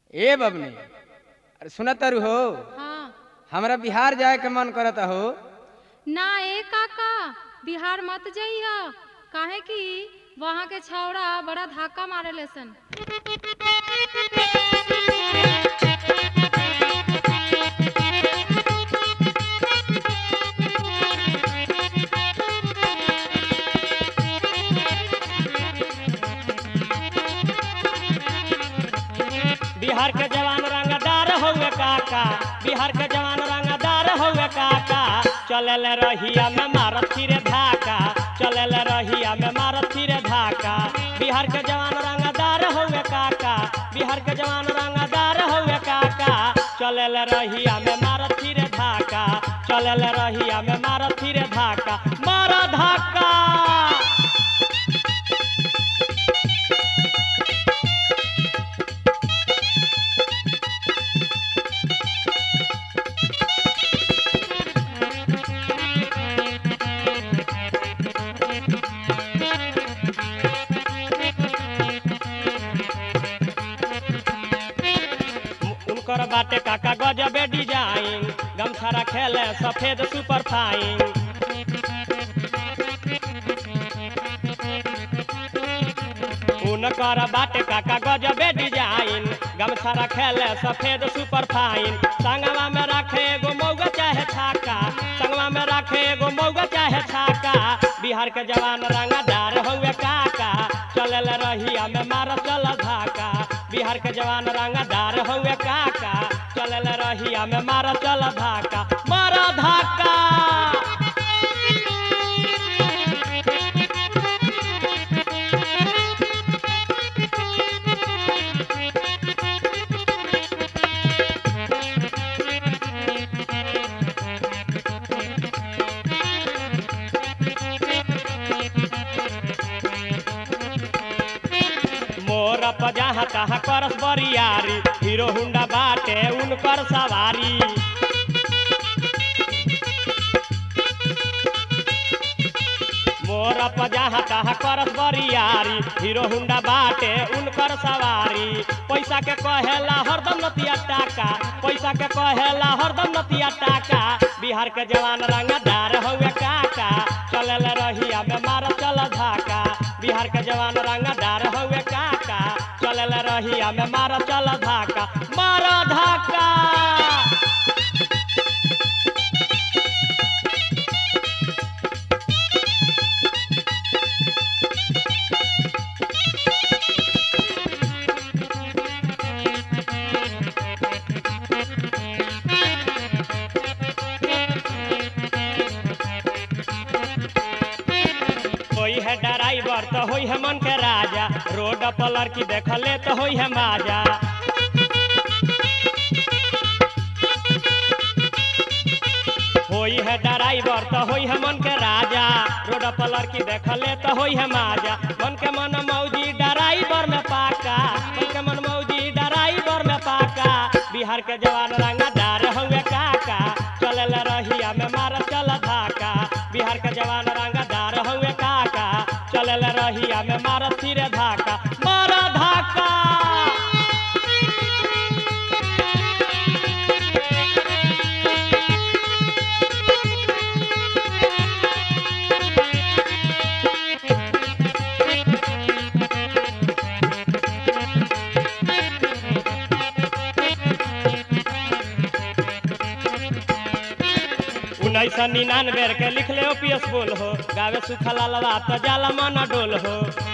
ए बबनी अरे सुनत तारू हो हाँ हमरा बिहार जाए के मन करता हो ना ए काका बिहार मत जाइया काहे कि वहाँ के छौड़ा बड़ा धक्का मारे लेसन बिहार के जवान रंगदार हउए काका बिहार के जवान रंगदार हउए काका चलल रहिया में मारत फिरे धाका चलल रहिया में मारत फिरे धाका बिहार के जवान रंगदार हउए काका बिहार के जवान रंगदार हउए काका चलल रहिया में मारत फिरे धाका चलल रहिया में मारत फिरे धाका मार धाका उनकर बाटे काका गजबे डिजाइन गमछा रखेले सफेद सुपर फाइन उनकर बाटे काका गजबे डिजाइन गमछा रखेले सफेद सुपर फाइन संगवा में रखे एगो मौगा चाहे छाका संगवा में रखे एगो मौगा चाहे छाका बिहार के जवान रंगदार हउए काका चलल रहिया में मार चल धाका बिहार के जवान रंगदार हउए काका चलल रहिया में मार चल धाका मार धाका मोर पजाहा कहा करस बरियारी हीरो हुंडा बाटे उनकर सवारी मोर पजाहा कहा करस बरियारी हीरो हुंडा बाटे उनकर सवारी पैसा के कहेला हरदम नतिया टाका पैसा के कहेला हरदम नतिया टाका बिहार के जवान रंगदार हउए काका चलल रहिया में मार चल धाका बिहार के जवान रंगदार हउए काका चलल रहिया में मार चल धाका मार धाका होई है ड्राइवर तो होई है मन के राजा रोड पर लड़की देखले तो होई है माजा होई है ड्राइवर तो होई है मन के राजा रोड पर लड़की देखले तो होई है माजा मन के मन मौजी ड्राइवर में पाका मन के मन मौजी ड्राइवर में पाका बिहार के जवान रंगदार हुए काका चलल रहिया में मार चल धाका बिहार के जवान रंगदार हुए काका चलल रहिया में मार सिरे धाका मार धाका उन्नीस सौ निन्यानवे के लिख ले ओपीएस बोल हो गावे सुखा लालवा तो जाला मन डोल हो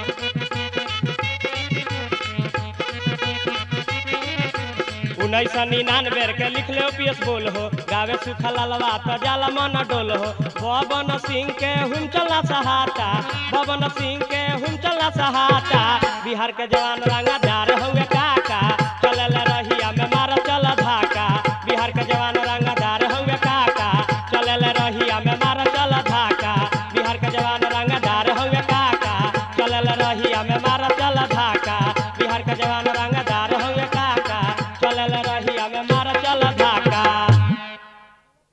उन्नीस सौ निन्यानवे के लिख ले ओपीएस बोल हो गावे सुखा लालवा तो जाला मन डोल हो पवन सिंह के हुम चला सहाता पवन सिंह के हुम चला सहाता बिहार के जवान रंगा